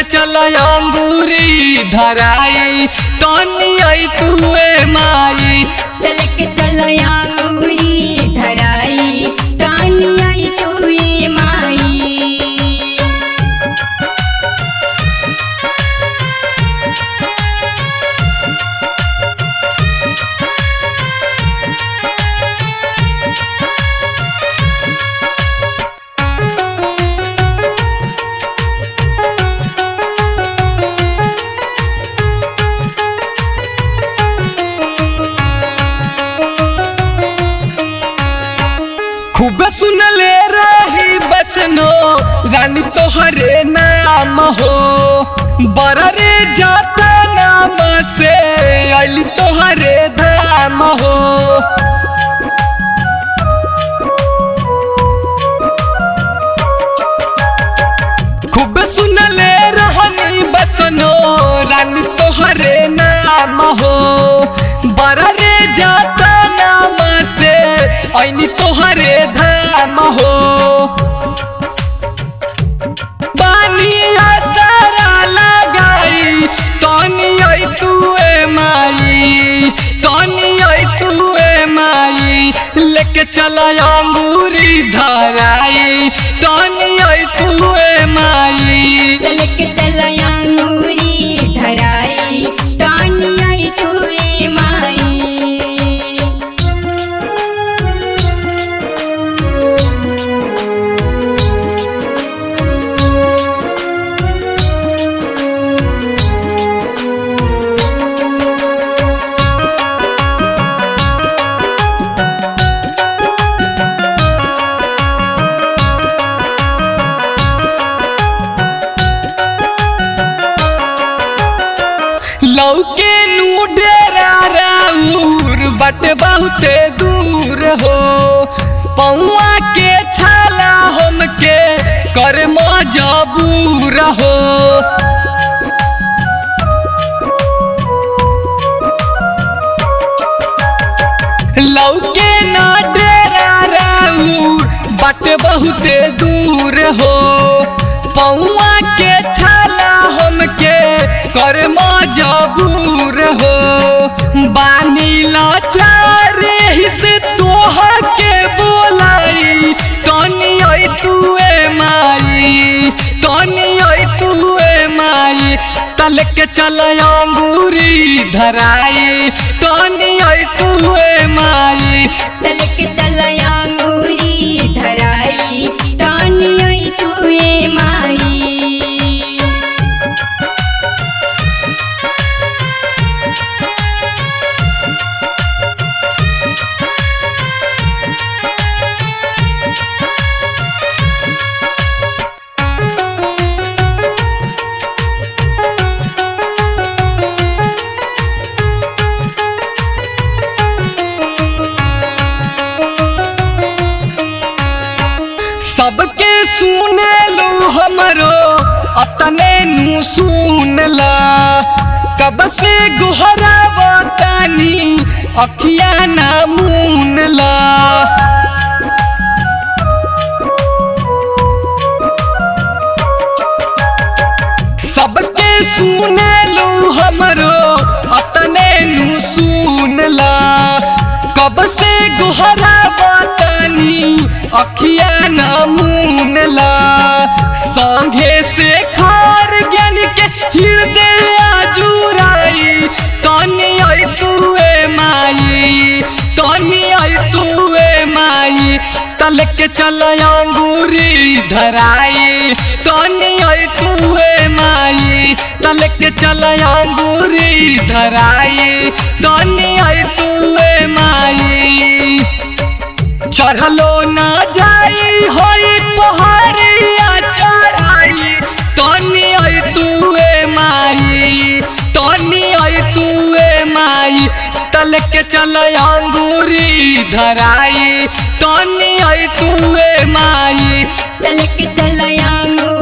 चल अंगूरी धराई तनी आई तुए माई चल के चल अंगूरी धराई तानी आई चुई माई खूब सुनले रही बसनो रानी तोहरे नाम हो बड़ा रे जाता नाम से अली तोहरे धाम हो खूब सुनले रहनी बसनो रानी तोहरे नाम हो बड़ा रे जाता नाम से ऐनी तोहरे धाम हो बानिया सारा लगाई तनी आई तुए माई तनी आई तुए माई लेके चला अंगूरी धराई तनी आई तुए माई चल के चल अंगूरी धराई तानी आई चुई माई लौके नू डेरा राउर बट बहुते दूर हो पौआ के छाला हमके कर मजबूर हो लौके ना डेरा राउर बट बहुते दूर हो पौआ के छाला हमके कर मजबूर हो बानी लाचार से तोह के बोलाई तनी आई तुए माई तनी आई तुए माई तल के चल अंगूरी धराई तनी आई तुए माई चल के चल अंगूरी धराई तानी आई चुई माई सबके सुने लो हमरो अपने नु सुन ला कब से गुहरा बतानी अखिया ना मून ला सबके सुने लो हमरो अपने नु सुन ला कब से गुहरा बतानी अखिया ना मून ला संगे से खार ज्ञान के हृदय जुराई तनी आई तुए माई तनी आई तुए माई तल के चल अंगूरी धराई तनी आई तुए माई तल के चल अंगूरी धराई तनी आई तुए माई चढ़लो ना जाई होई पहाड़िया चढ़ाई तनी आई तुए माई तनी आई तुए माई तल के चल अंगूरी धराई तनी आई तुए माई चल के चल अंगूरी